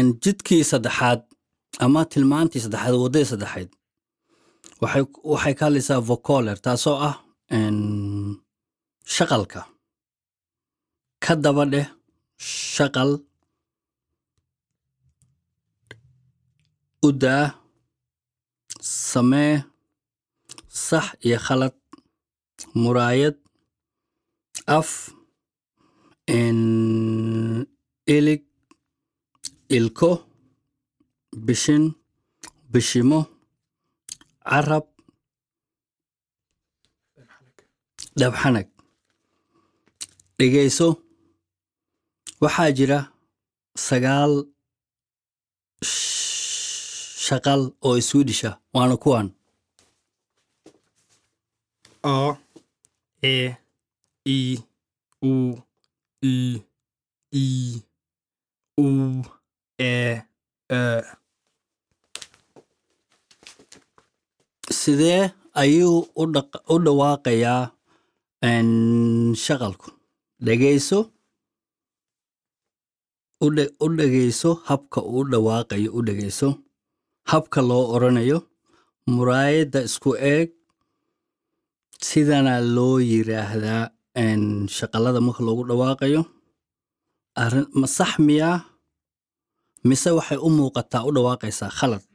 Een, jidkii saddexaad ama tilmaantii saddexaad waddadii saddexaad waxay waxay ka hadlaysaa vocoler taasoo ah een, shaqalka ka daba dheh shaqal u daa samee sax iyo khalad muraayad af een, ilig ilko bishin bishimo carab dhabxanag dhegayso waxaa jira sagaal sh- shaqal oo swedisha waana kuwan A, E, I, O, U, I, O, Ä, Ö. sidee ayuu u dhaq- u dhawaaqayaa een, shaqalku dhegayso u dhe- u dhegayso habka uu u dhawaaqayo u dhegayso habka loo oranayo muraayadda isku eeg sidana loo yiraahdaa een, shaqalada marka loogu dhawaaqayo arrin ma sax miyaa mise waxay u muuqataa u dhawaaqaysaa khalad